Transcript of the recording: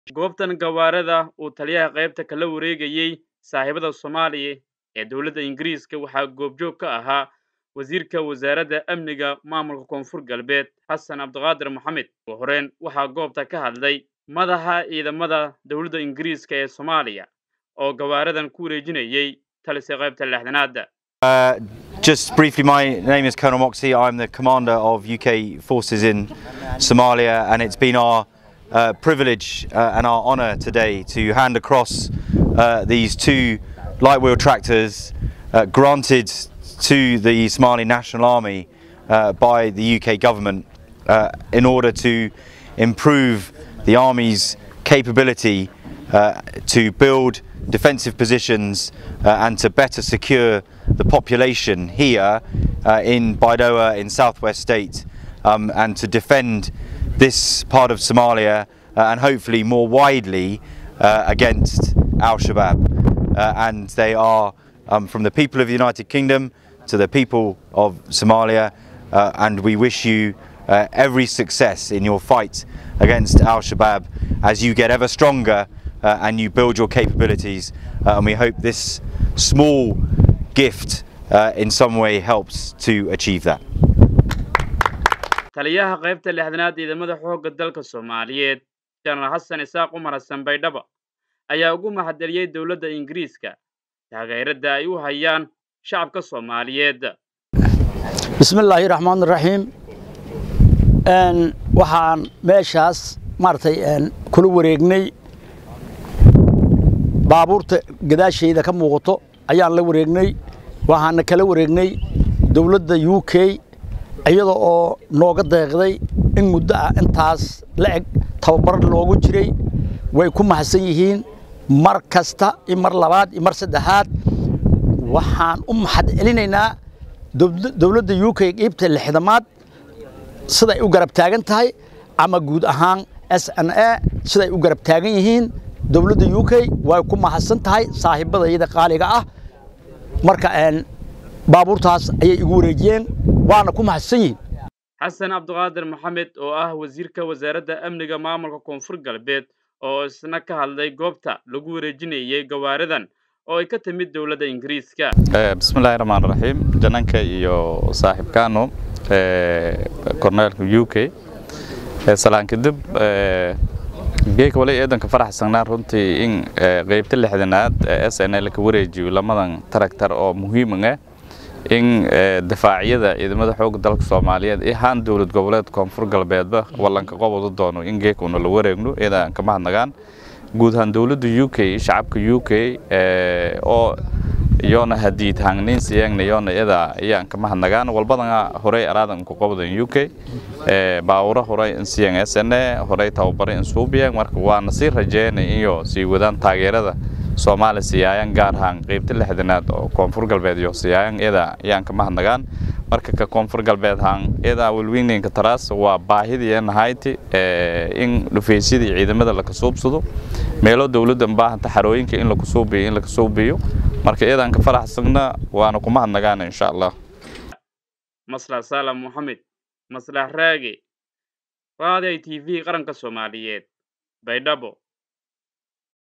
goobtan gawaarada uu taliyaha qaybta kala wareegayey saaxiibada soomaaliya ee dowladda ingiriiska waxaa goobjoog ka ahaa wasiirka wasaaradda amniga maamulka koonfur galbeed xasan cabdiqaadir maxamed ugu horeen waxaa goobta ka hadlay madaxa ciidamada dowladda ingiriiska ee soomaaliya oo gawaaradan ku wareejinayey talisa qaybta lixdanaada Uh, just briefly, my name is Colonel Moxie. I'm the commander of UK forces in Somalia, and it's been our uh, privilege uh, and our honour today to hand across uh, these two light wheel tractors uh, granted to the Somali National Army uh, by the UK government uh, in order to improve the Army's capability uh, to build defensive positions uh, and to better secure the population here uh, in Baidoa in southwest state um, and to defend this part of Somalia uh, and hopefully more widely uh, against Al-Shabaab. Uh, and they are um, from the people of the United Kingdom to the people of Somalia uh, and we wish you uh, every success in your fight against Al-Shabaab as you get ever stronger uh, and you build your capabilities. Uh, and we hope this small gift uh, in some way helps to achieve that. taliyaha qaybta lixdanaad ciidamada xoogga dalka soomaaliyeed jenaraal xasan isaaq umar xasan baydhaba ayaa ugu mahadceliyey dowladda ingiriiska taageerada ay u hayaan shacabka soomaaliyeed bismillaahi raxmaan raxiim waxaan meeshaas maaragtay kula wareegnay baabuurta gadaashayda ka muuqato ayaan la wareegnay waxaana kala wareegnay dowladda u k iyada oo nooga deeqday in muddo ah intaas la eg tababar loogu jiray way ku mahadsan yihiin mar kasta iyo mar labaad iyo mar saddexaad waxaan u mahad celinaynaa dowladda u k qiibta lixdamaad siday u garab taagan tahay ama guud ahaan s n a siday u garab taagan yihiin dowladda u k way ku mahadsan tahay saaxiibadayada qaaliga ah marka baabuurtaas ayay igu wareejiyeen waana ku mahadsan yihiin xasan cabdiqaadir maxamed oo ah wasiirka wasaaradda amniga maamulka koonfur galbeed oo isna ka hadlay goobta lagu wareejinayey gawaaridan oo ay ka timid dowladda ingiriiska bismillahi raxmaan raxiim jananka iyo saaxiibkaano korneelka u k salaan kadib geeka wali eedanka faraxsanaa runtii in qeybta lixdanaad s n l ka wareejiyo lamadan taragtar oo muhiiman ah in difaacyada ciidamada xoogga dalka soomaaliyeed iyo haan dowlad goboleed koonfur galbeedba wallanka qobadu doono in geeka una la wareegno iyadaan ka mahadnagaan guud ahaan dowladda u k shacabka u k oo yoona hadiid hangnin siyangna yoona iyada ayaan ka mahadnagaan walbadana horey araadan ku qobdan u k baawura horey in siyang s n a horey tababare in suubiyang marka waana sii rajeynay iyo sii wadaan taageerada soomaali siyaayaan gaar ahaan qeybta lixdanaad oo koonfur galbeed iyo siyaayaan iyada ayaan ka mahadnagaan marka ka koonfur galbeed haan iyada welweyninka taraas waa baahidii nahayti in dhufaysyadii ciidamada la kasuubsado meelo dowladda baahanta xarooyinka in la kusuubiyo in la kasuubiyo marka iyadaan ka faraxsagna waana ku mahadnagaan insha allah maslax salam moxamed maslax raage raaday t v qaranka soomaaliyeed baydhabo